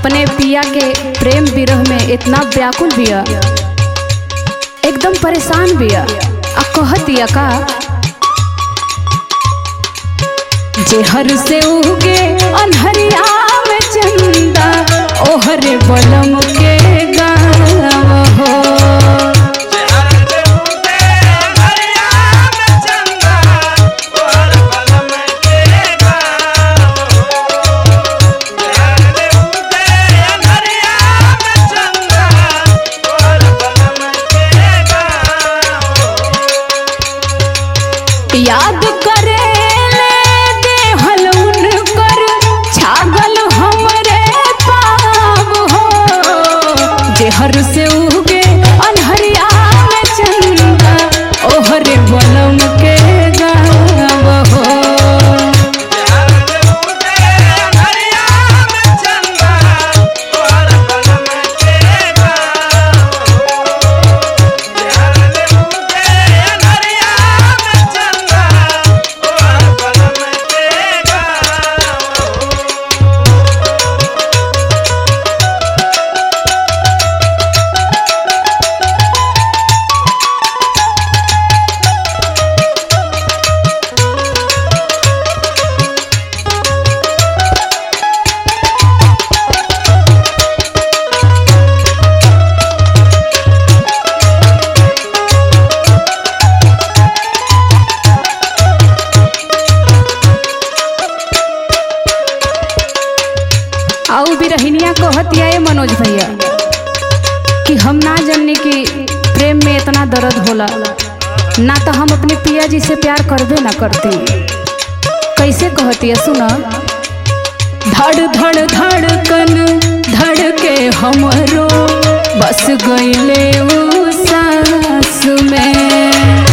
अपने पिया के प्रेम विरह में इतना व्याकुल बिया एकदम परेशान बिया आ कहतिया का जेहर से उगे अनहरिया में चंदा ओहरे बलम के गाँव हो याद करे ले देहल उनकर छागल हमरे पाव हो जेहर से उगे अनहरिया में चंदा ओहरे बलम के गाँव हो आऊ भी रहनिया कहतिया ए मनोज भैया कि हम ना जानने कि प्रेम में इतना दर्द होला ना तो हम अपने पिया जी से प्यार करबे ना करते कैसे कहतिया सुना धड़ धड़ धड़कन धड़ के हमरो बस गईले उ सांस में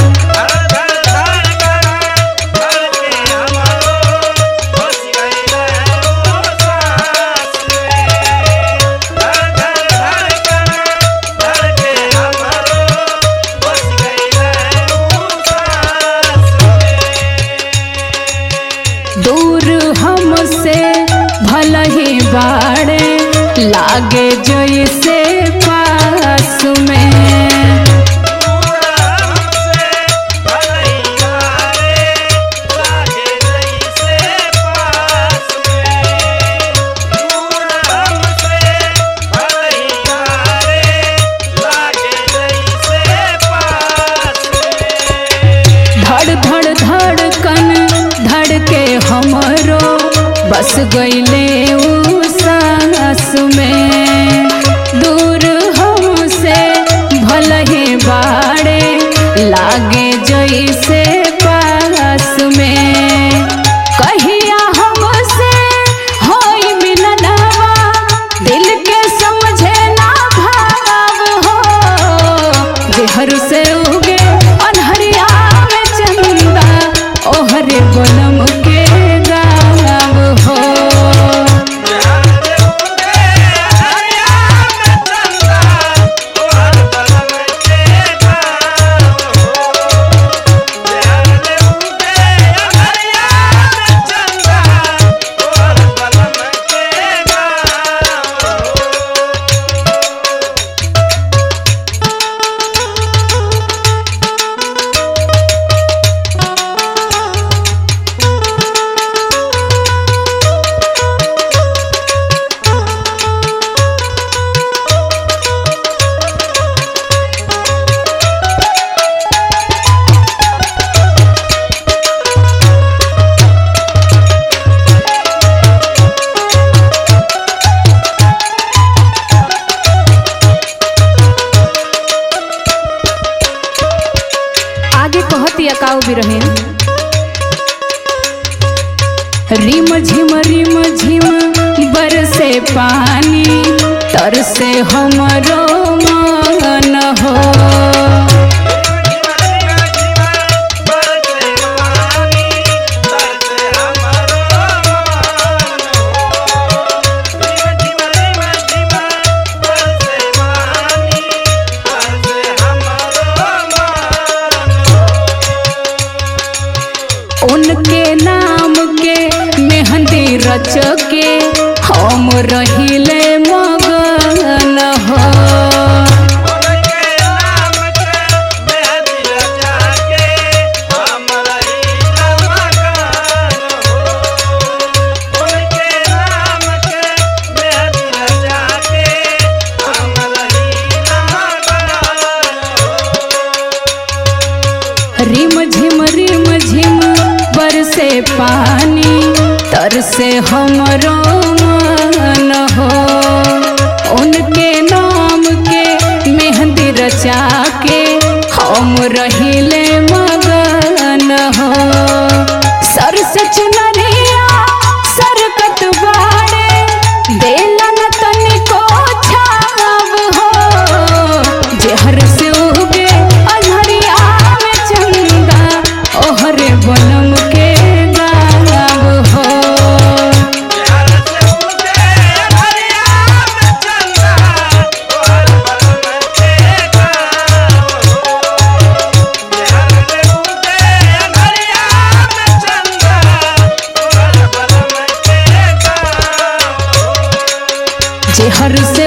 दूर हमसे भल ही बाड़े लागे जैसे पास में धड़ धड़ धड़कन धड़ के हमरो बस गईले उ सांस में दूर हमसे भल ही बाड़े लागे जैसे पास में कहिया हमसे होई मिलनवा दिल के समझे ना भाव हो जेहर से उगे अनहरिया में चंदा ओहरे बलम के गाँव हो आगे कहतिया काऊ भी रहे रिम झिम रिम झिम बरसे पानी तरसे हमरो मन हो उनके नाम के मेहंदी रच के हम रहिले मगन हो उनके नाम के मेहंदी रचा के हम रही मकान हो उनके नाम के मेहंदी रचा के हम रही मकान हो रिम झिम रिम झिम बरसे पानी तरसे हमरो मन हो उनके नाम के मेहंदी रचा के हम रहिले मगन हो सर से चुनरिया सरकत बाड़े देलन तनिको छाव हो जेहर से उगे अनहरिया में चंदा ओहरे बनम के गाव हो बिहार से उगे हरिया में चंदा तोहर बलम के गाँव हो बिहार से उगे हरिया में चंदा तोहर बलम के गाँव हो जेहर से